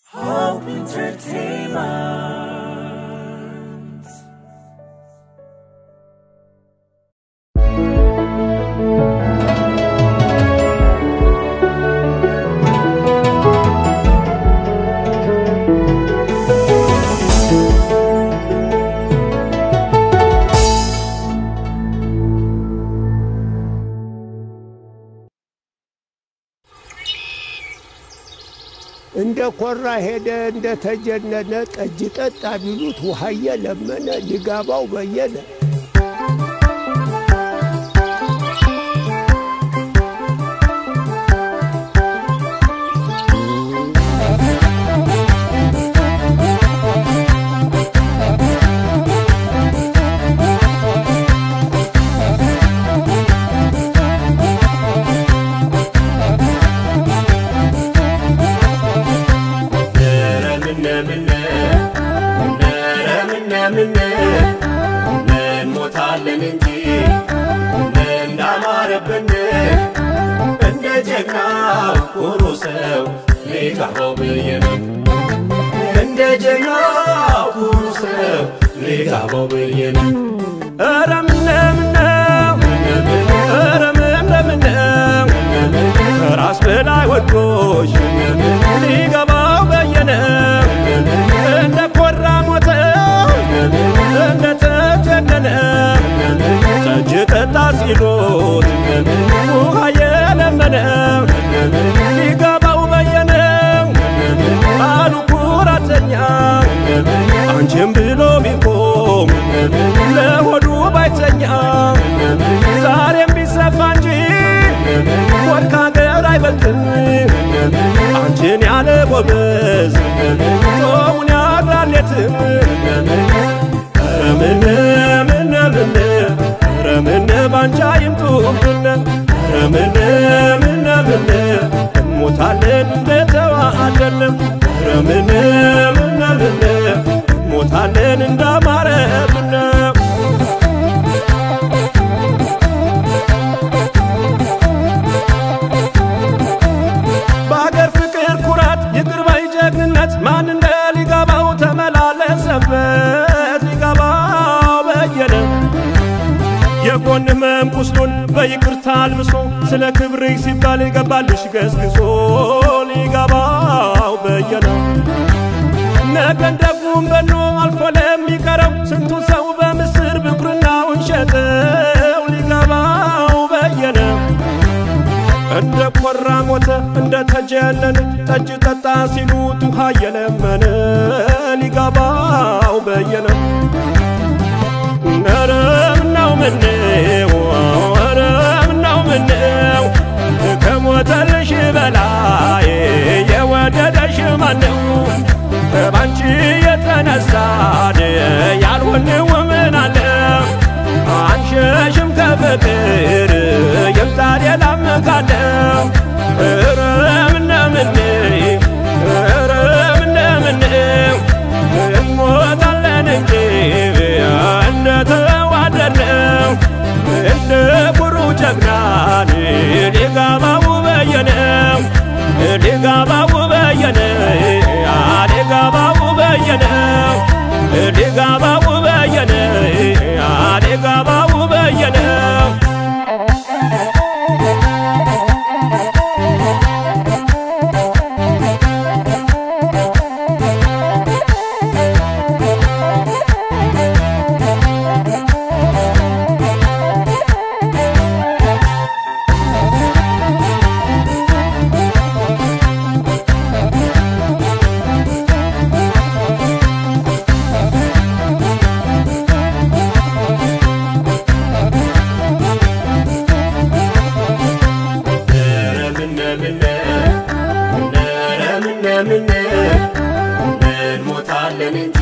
Hope Entertainment. እንደ ኮራ ሄደ እንደ ተጀነነ ጠጅ ጠጣ ቢሉት ውሃየ ለመነ ሊጋባው በየነ እንሞታለን እንጂ እንዳማረብን እንደ ጀግናው ኩሩ ሰው ሊጋባው ብዬ ነው። እንደ ጀግናው ኩሩ ሰው ሊጋባው ብዬ ነው። ኧረ ምነምነው ኧረ ምነምነው ከራስ በላይ ወዶሽ ሊገባው በየነ እንደ ኮራ ሞተ እንደ ተጀነነ ጠጅ ጠጣ ሲሉት ውሃ የለመነ ሊገባው በየነ አሉ ኩራተኛ አንቺም ብሎ ቢቆም ለሆዱ ባይተኛ ዛሬም ቢሰፋ እንጂ ወድ ከሀገር አይበልጥም አንቺን ያለ ጎበዝ ጦሙን ያድራል የትም ኧረ ምነ ምነ ምነ ኧረ ምነ ባንቻ ይምጡብን ኧረ ምነ ምነ ምነ እንሞታለን እንደተዋአደንም ኧረ ምነ ምነ ምነ እንሞታለን እንዳማረብን በሀገር ፍቅር ኩራት ይቅር ባይ ጀግንነት ማን እንደ ሊገባው ተመላለሰበት ሊገባው በየነ የጎን ህመም ቁስሉን በይቅርታ አልብሶ ስለ ክብርሽ ሲባል ይገባልሽ ገስግሶ ሊገባው በየነ ነገን ደጉም በኖ አልፎ ለሚቀረው ስንቱ ሰው በምስር ብኩርናውን ሸጠው ሊገባው በየነ እንደ ኮራ ሞተ እንደ ተጀነነ ጠጅ ጠጣ ሲሉት ውሃ የለመነ ሊገባው በየነ ኧረ ምነው ምነው ኧረ ምነው ምነው ከሞተልሽ በላይ የወደደሽ ማነው ባንቺ የተነሳን ያልሆንው ምን አለ አንሸሽም ከፍቅር ይምጣ ሌላም ካለ ኧረ ምነ ምን ኧረ ምነ ምን እንሞታለን እንጂ እንደተዋደድነው እንደ ኩሩ ጀግናን ሊጋባው በየነው ሊጋባው በየነ ሊጋባው በየነ ሊጋባው በየነ ሊጋባው በየነ እንሞታለን እንጂ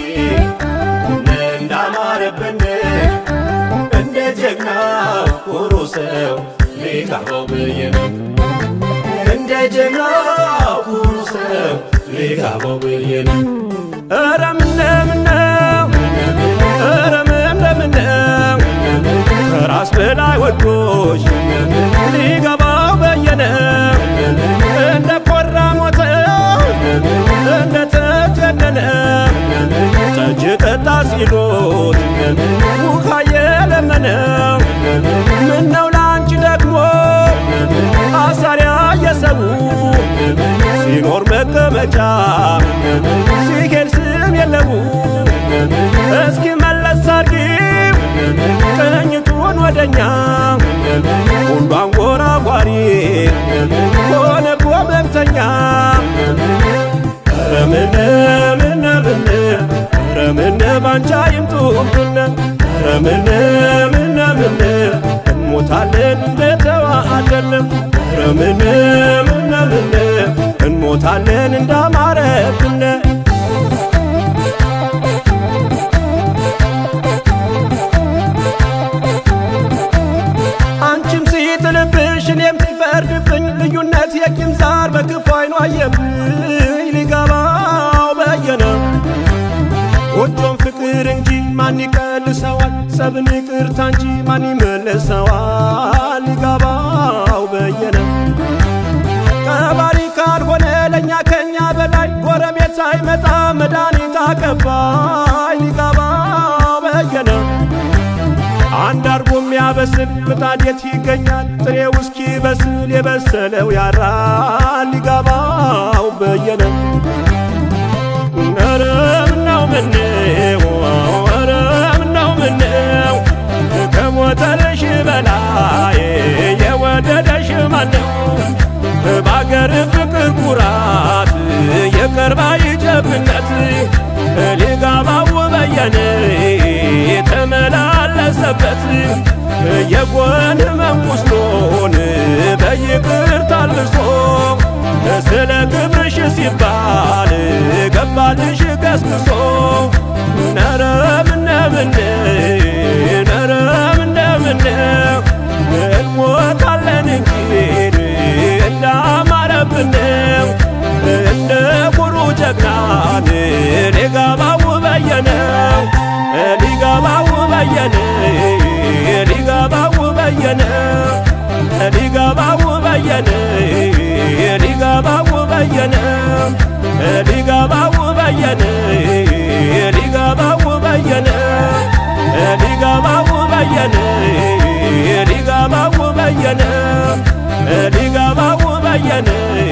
እንዳማረብን እንደ ጀግናው ኩሩ ሰው ሊጋባው ብዬ ነው። እንደ ጀግናው ኩሩ ሰው ሊጋባው ብዬ ነው። ኧረ ምነ ምነው ኧረ ምነ ምነው ከራስ በላይ ወዶሽ ሊገባው በየነ እንደ ኮራ ሞተ እንደ መቀመጫ ሲሄድ ስም የለው እስኪ መለስ አርጊው ቅኝቱን ወደኛ ሁሉ አንጎራጓሪ ሆነ ጎመምተኛ ረምን ምን ምን ረምን ባንቻ ይምጡብን ረምን ምን ምን እንሞታለን እንደተዋአለን ረምን ምን ምን እንሞታለን እንዳማረብን አንቺም ሲጥልብሽ እኔም ሲፈርድብኝ ልዩነት የቂም ዛር በክፉ አይኑ አየብኝ ሊገባው በየነ ጎጆም ፍቅር እንጂ ማን ይቀልሰዋል? ጸብን ይቅርታ እንጂ ማን ይመልሰዋል? ሊገባው በየነ ቀባሪ ካልሆነ ለእኛ ከኛ በላይ ጎረቤት ሳይመጣ መድኃኒት አቀባይ ሊገባው በየነ አንድ አርጎ የሚያበስል ምጣድ የት ይገኛል? ጥሬው እስኪ በስል የበሰለው ያራል ሊገባው በየነ ኧረ ምነው ምነው ኧረ ምነው ምነው ከሞተልሽ በላይ የወደደሽ ማነው? በአገር ፍቅር ኩራት የቀርባ ይጀብነት ሊጋባው በየነ የተመላለሰበት የጎን ህመም ቁስሎን በይቅርታ አልብሶ ስለ ክብርሽ ሲባል ገባልሽ ገስግሶ ነረ ምነ ምነ ነረ ምነ ምነ እንሞታለን እንጂ እንዳማረብን እንደ ኩሩ ጀግናን ሊገባው በየነ ሊገባው በየነ ሊገባው በየነ ሊገባው በየነ ሊገባው በየነ ሊገባው በየነ ሊገባው በየነ ሊገባው በየነ ሊገባው በየነ ሊገባው በየነ